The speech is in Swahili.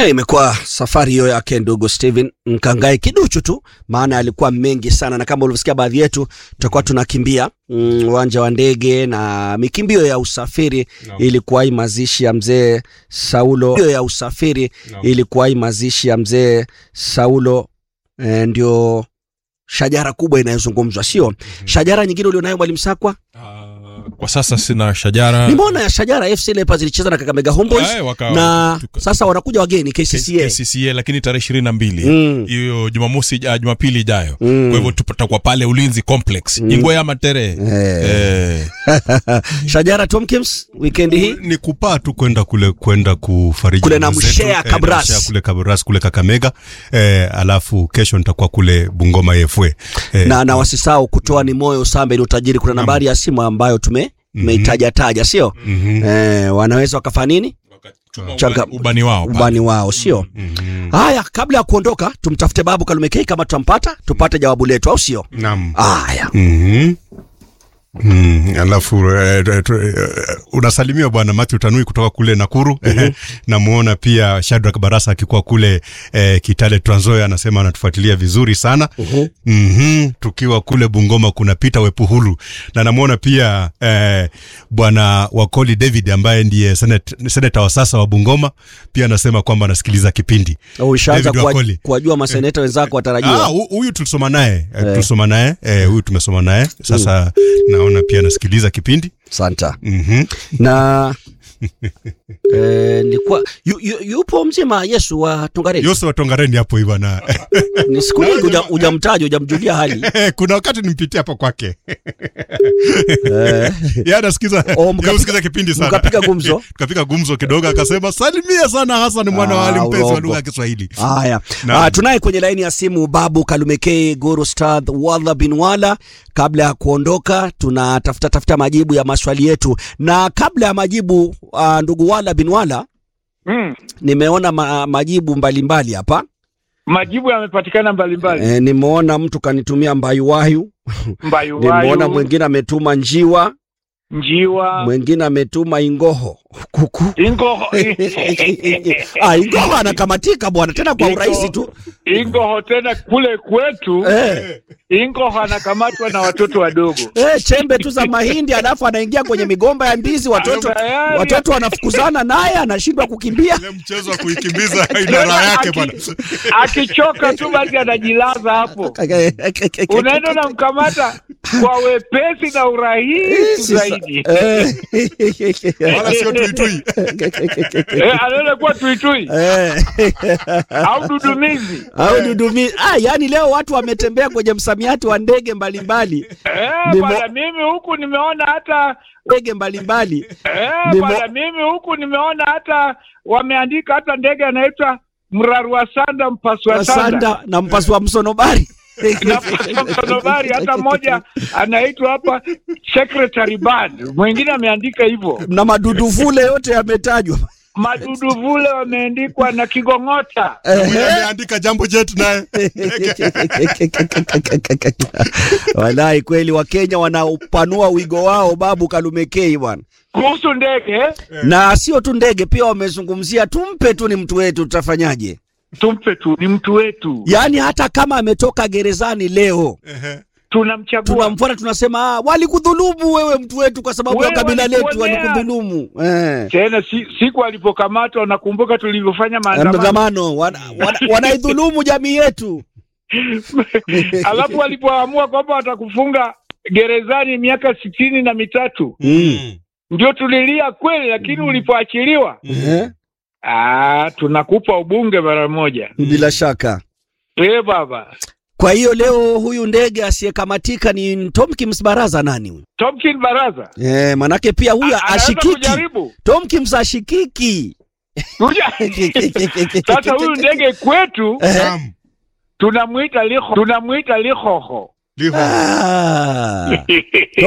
Hey, imekuwa safari hiyo yake ndugu Steven Mkangae kiduchu tu, maana alikuwa mengi sana, na kama ulivyosikia baadhi yetu tutakuwa tunakimbia uwanja mm, wa ndege na mikimbio ya usafiri No. ilikuwa hii mazishi ya mzee Saulo Hiyo ya usafiri No. ilikuwa hii mazishi ya mzee Saulo eh, ndio shajara kubwa inayozungumzwa, sio shajara nyingine ulionayo mwalimu Sakwa? Ah, kwa sasa sina shajara Nimeona ya shajara FC Leopards ilicheza na Kakamega Homeboys Eh, waka- na tuka- sasa wanakuja wageni KCCA. KCCA lakini tarehe ishirini na mbili Mm. hiyo Jumamosi ija- Jumapili ijayo Mm. kwa hivyo tutakuwa pale Ulinzi Complex Ingwe ya Matere Eh. eh. Shajara Tomkins weekend hii ni kupaa tu kwenda kule kwenda kufariji Kule na ndugu zetu, Mshea eh, na Kabras. Mshea kule Kabras kule Kakamega eh, alafu kesho nitakuwa kule Bungoma EFW eh, na, na wasisahau kutoa ni moyo sambe ni utajiri. Kuna nambari ya simu ambayo tume tumeitaja taja, sio mhm, eh, wanaweza wakafanya nini Changa- ubani, ubani wao pale. ubani wao, sio mhm. haya. Kabla ya kuondoka, tumtafute Babu Kalumekei kama tutampata, tupate jawabu letu, au sio? Naam. Haya, Mhm. Mm, alafu eh, eh, tu- eh, unasalimiwa bwana Matthew Tanui kutoka kule Nakuru. Namuona pia Shadrack Barasa akikuwa kule eh, Kitale Trans Nzoia, anasema anatufuatilia vizuri sana. Mhm. Tukiwa kule Bungoma kuna Peter Wepuhulu na namuona pia eh, bwana Wakoli David ambaye ndiye senate, seneta wa sasa wa Bungoma pia anasema kwamba anasikiliza kipindi. ushaanza David kuwa- Wakoli. kuwajua maseneta wenzako Ah, watarajiwa. hu- huyu tulisoma naye eh, tulisoma naye eh, huyu tumesoma naye sasa, naona pia anasikiliza kipindi Santa mhm. na eh, nilikuwa yu, yu, yupo mzima Yesu wa Tongareni. Yose wa Tongareni hapo hivi bana. Ni siku nyingi huja- hujamtaja hujamjulia hali Kuna wakati nimpitia hapo kwake eh, yeye anasikiza Oh, yeye mkapiga- husikiza kipindi sana, mkapiga gumzo? tukapiga gumzo kidogo, akasema salimia sana Hassan mwana wa Ali, Ah, mpenzi wa urongo. lugha ya Kiswahili. Haya, Naam. ah, tunaye kwenye laini ya simu Babu Kalumekei Guru Stadh Wadha bin Wala. Kabla ya kuondoka, tunatafuta tafuta majibu ya maswali yetu, na kabla ya majibu ah, ndugu Wala bin Wala, Mm. nimeona ma, majibu mbalimbali hapa Majibu yamepatikana mbalimbali. e, nimeona mtu kanitumia mbayuwayu, Mbayu nimeona wayu, mwingine ametuma njiwa, njiwa, mwingine ametuma ingoho kuku ingoho, ah, ingoho anakamatika bwana, tena kwa Ingo- urahisi tu ingoho tena kule kwetu eh. ingoho anakamatwa na watoto wadogo. Eh, chembe tu za mahindi alafu anaingia kwenye migomba ya ndizi, watoto Tayari. watoto wanafukuzana naye, anashindwa kukimbia. Ile mchezo wa kuikimbiza ina raha yake bwana. Akichoka tu basi anajilaza hapo, unaenda unamkamata kwa wepesi na urahisi zaidi. Eh. Wala sio tuitui. Eh, anaenda kuwa tuitui Eh. au dudumizi. au dudumi. Ah, yani leo watu wametembea kwenye msamiati wa ndege mbalimbali, Eh, Nimo- bwana, mimi huku nimeona hata ndege mbalimbali. Eh, Nimo- bwana mimi huku nimeona hata wameandika hata ndege anaitwa mrarua sanda mpasua sanda Sanda na mpasua msonobari na mpasua msonobari hata mmoja anaitwa hapa secretary band mwingine ameandika hivyo na madudu vule yote yametajwa. madudu vule wameandikwa na kigong'ota Mwenye ameandika jambo jet naye. Wallahi kweli Wakenya wanaupanua wigo wao, Babu Kalumekei bwana. kuhusu ndege na sio tu ndege, pia wamezungumzia tumpe tu, ni mtu wetu, tutafanyaje? tumpe tu ni mtu wetu Yaani hata kama ametoka gerezani leo tunamchagua tunamfuata, tunasema ah, walikudhulumu wewe mtu wetu kwa sababu ya Wewe kabila letu, walikuonea. walikudhulumu eh. tena si, siku alipokamatwa nakumbuka tulivyofanya maandamano Maandamano wana, wana, wanaidhulumu jamii yetu. alafu walipoamua kwamba watakufunga gerezani miaka sitini na mitatu Mm. ndio tulilia kweli, lakini ulipoachiliwa Eh? ah, tunakupa ubunge mara moja. Bila shaka. Eh baba Kwa hiyo leo huyu ndege asiyekamatika ni Tomkins Baraza nani huyu? Tomkin Baraza Eh, manake pia huyu A- anaweza ashikiki. kujaribu Tomkins ashikiki. Kuja- sasa huyu ndege kwetu Eh. Naam. tunamwita liho, tunamwita lihoho Liho. Ah.